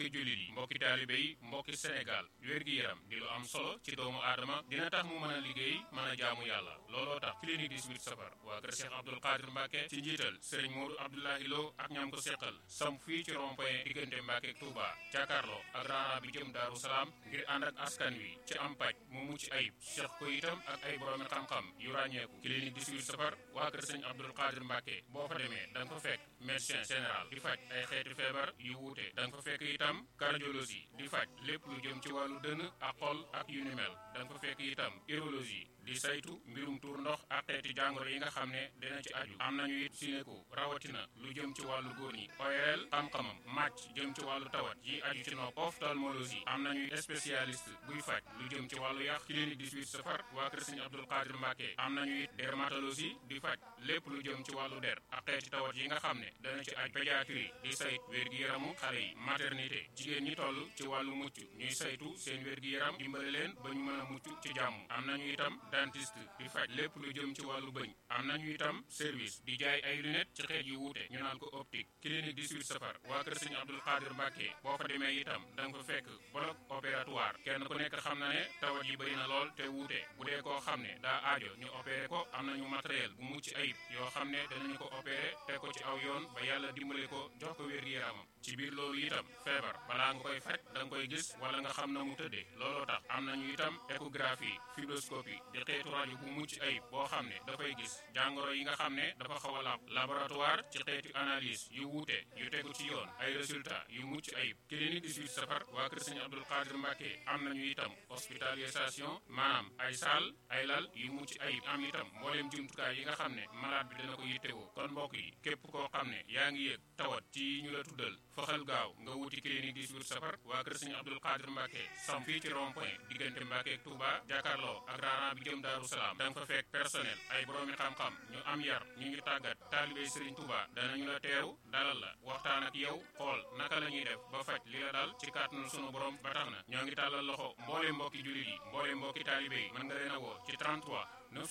mbokki jullit yi mbokki taalibe yi mbokki Sénégal wér-gi-yaram di lu am solo ci doomu aadama dina tax mu mën a liggéey mën a jaamu yàlla looloo tax clinique 18 safar waa kër Cheikh Abdoul Qadir Mbacke ci njiital sëriñ Modou Abdoulahi Lo ak ñam ko seqal sam fii ci rond-point diggante Mbacke ak Touba jàkkaarloo ak raana bi jëm Daaru Salaam ngir ànd ak askan wi ci am paj mu mucc ayib seq ko itam ak ay boroomi xam-xam yu ràññeeku clinique 18 safar waa kër sëriñ Abdoul Qadir Mbacke boo fa demee da nga fa fekk médecin général di faj ay xeeti feebar yu wuute da nga fa fekk itam cardiologie di faj lépp lu jëm ci wàllu dënn ak xol ak yu ni mel da nga fa fekk itam urologie di saytu mbirum tuur ndox ak xeeti jàngoro yi nga xam ne dina ci aju am nañu it sinéko rawatina lu jëm ci wàllu góor ñi ORL xam-xamam màcc jëm ci wàllu tawat yi aju ci nopp ophtalmologie am nañu spécialiste buy faj lu jëm ci wàllu yàq clinique 18 safar waa kër Sëriñ Abdoul Qadir Mbacke am nañu it dermatologie di faj lépp lu jëm ci wàllu der ak xeeti tawat yi nga xam ne dana ci aju pédiatrie di sayt wér-gi-yaramu xale yi maternité jigéen ñi toll ci wàllu mucc ñuy saytu seen wér-gi-yaram dimbale leen ba ñu mën a mucc ci jàmm am nañu itam dentiste di faj lépp lu jëm ci wàllu bëñ am nañu itam service di jaay ay lunettes ci xeet yu wuute ñu naan ko optique clinique 18 safar waa kër Sëriñ Abdoul Qadir Mbacke boo fa demee itam da nga fa fekk bloc opératoire kenn ku nekk xam na ne tawat yi bëri na lool te wuute bu dee koo xam ne daa aajo ñu opéré ko am nañu matériel bu mucc ayib yoo xam ne danañu ko opéré teg ko ci aw yoon ba yàlla dimbale ko jox ko wér-gi-yaramam ci biir loolu itam feebar balaa nga koy faj da nga koy gis wala nga xam na mu tëddee looloo tax am nañu itam échographie fibroscopie di xeetu rajo bu mucc ayib boo xam ne dafay gis jàngoro yi nga xam ne dafa xaw a làpp laboratoire ci xeetu analyse yu wuute yu tegu ci yoon ay résultat yu mucc ayib clinique 18 safar waa kër Sëriñ Abdoul Qadir Mbacke am nañu itam hospitalisation maanaam ay saal ay lal yu mucc ayib am itam mbooleem jumtukaay yi nga xam ne malade bi dana ko yittewoo kon mbokk yi képp koo xam ne yaa ngi yëg tawat ci ñu la tuddal faxal gaaw nga wuti clinique 18 safar waa kër Sëriñ Abdoul Qadir Mbacke sam fii ci rond point diggante Mbacke ak Touba jàkkaarloo ak raana bi jëm Daaru Salaam da nga fa fekk personnel ay boroomi xam-xam ñu am yar ñu ñu tàggat taalibey Sëriñ Touba danañu la teew dalal la waxtaan ak yow xool naka la ñuy def ba faj li la dal ci kàttanu sunu borom ba tax na ñoo ngi tàllal loxo mboole mbokki jullit yi mboole mbokki taalibe yi mën nga leen a woo ci 33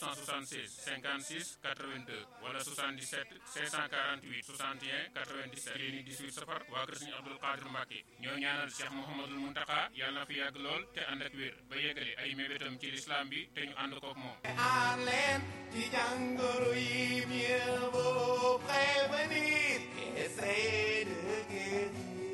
976 56 82 wala 77 648 61 97 clinique 18 safar waa kër Sëriñ Abdoul Qadir Mbacke ñoo ñaanal Cheikh Mouhamadul Muntaka yàlla na fi yàgg lool te ànd ak wér ba yeggale ay mébétam ci lislaam bi te ñu ànd kook moom aar leen ci jàngoro yi mieux vaut prévenir qu'essayer de guérir.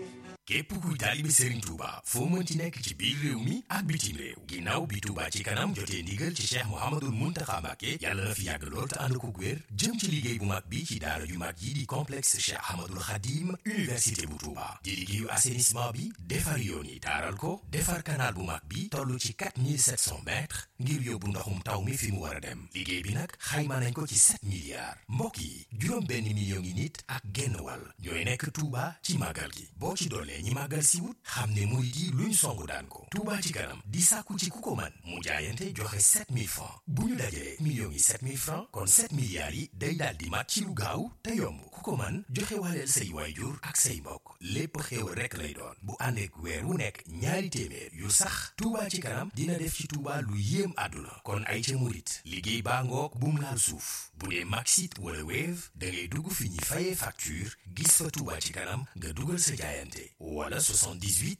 képp kuy taalibe Serigne Touba foo mënti nekk ci biir réew mi ak bitim réew ginnaaw bi Touba ci kanam jotee ndigal ci Cheikh Mouhamadul Mountakha Mbacké yàlla na fi yàgg lool te ànd ko wér jëm ci liggéey bu mag bi ci daara ju mag yi di complexe Cheikh Ahmadul Khadim université bu Touba di liggéeyu assainissement bi defar yoon yi taaral ko defar canal bu mag bi toll ci 4700 mètres ngir yóbbu ndoxum taw mi fi mu war a dem liggéey bi nag xayma nañ ko ci 7 milliards mbokk yi juróom benn million ngi nit ak genn wàll ñooy nekk Touba ci màggal gi boo ci dollee ñi màggal si wut xam ne murid yi luñ songu daan ko Touba ci kanam di sàkku ci ku ko man mu jaayante joxe 7000 francs bu ñu dajalee millions yi 7000 francs kon 7 milliards yi day daal di mat ci lu gaaw te yomb ku ko man joxe waaleel say waayjur ak say mbokk lépp xéewal rekk lay doon bu àndeek weer wu nekk ñaari téeméer yu sax Touba ci kanam dina def ci Touba lu yéem àdduna kon ay ca murit liggéey baa ngoog bum laal suuf bu dee Maxit wala Wave da ngay dugg fi ñuy fayee facture gis fa Touba ci kanam nga dugal sa jaayante wala 78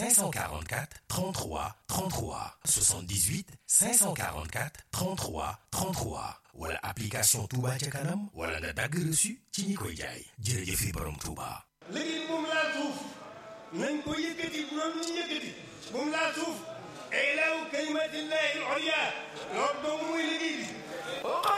544 33 33 78 544 33 33 wala application Touba ca kanam wala nga dagg reçu ci ñi koy jaay jërëjëfe borom Touba. liggéey bu mu laal suuf nañ ko yëkkati bu doon ñu yëkkati bu mu laal suuf ilaahu kalimatillahi al-ulya loolu dong